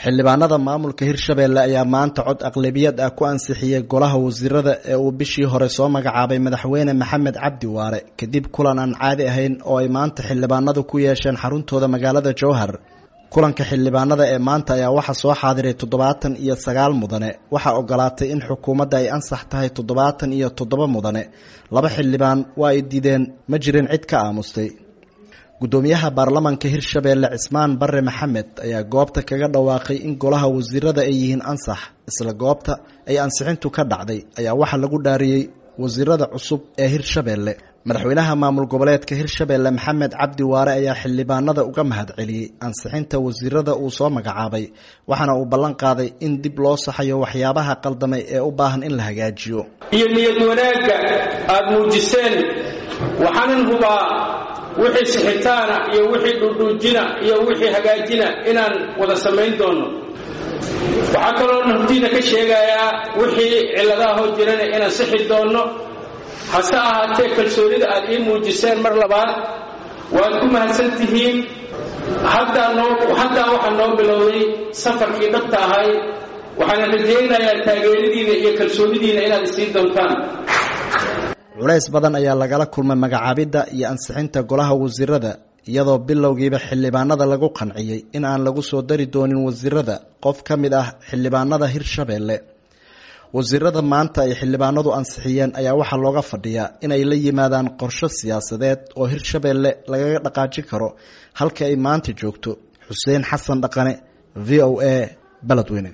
xildhibaanada maamulka hirshabelle ayaa maanta cod aqlabiyad ah ku ansixiyey golaha wasiirada ee uu bishii hore soo magacaabay madaxweyne maxamed cabdi waare kadib kulan aan caadi ahayn oo ay maanta xildhibaanadu ku yeesheen xaruntooda magaalada jowhar kulanka xildhibaanada ee maanta ayaa waxaa soo xaadiray toddobaatan iyo sagaal mudane waxaa ogolaatay in xukuumadda ay ansax tahay toddobaatan iyo toddoba mudane laba xildhibaan waa ay diideen ma jirin cid ka aamustay guddoomiyaha baarlamanka hirshabeelle cismaan bare maxamed ayaa goobta kaga dhawaaqay in golaha wasiirada ay yihiin ansax isla goobta ay ansixintu ka dhacday ayaa waxaa lagu dhaariyey wasiirada cusub ee hirshabeelle madaxweynaha maamul goboleedka hirshabeelle maxamed cabdi waare ayaa xildhibaanada uga mahad celiyey ansixinta wasiirada uu soo magacaabay waxaana uu ballan qaaday in dib loo saxayo waxyaabaha qaldamay ee u baahan in la hagaajiyo iyo niyad wanaagga aada muujiseen waxaanan hubaa wixii sixitaana iyo wixii dhudhuujina iyo wixii hagaajina inaan wada samayn doonno waxaa kaloo naftiina ka sheegayaa wixii cilladahoo jirana inaan sixi doonno hase ahaatee kalsoonida aad ii muujiseen mar labaad waad ku mahadsan tihiin haddaa waxaa noo bilowday safarkii dhabta ahay waxaana rajaynayaa taageeradiina iyo kalsoonidiina inaad isiin doontaan culays badan ayaa lagala kulmay magacaabidda iyo ansixinta golaha wasiirada iyadoo bilowgiiba xildhibaanada lagu qanciyey in aan lagu soo dari doonin wasiirada qof ka mid ah xildhibaanada hirshabeelle wasiirada maanta ay xildhibaanadu ansixiyeen ayaa waxaa looga fadhiyaa inay la yimaadaan qorsho siyaasadeed oo hirshabeelle lagaga dhaqaajin karo halka ay maanta joogto xuseen xasan dhaqane v o a baledweyne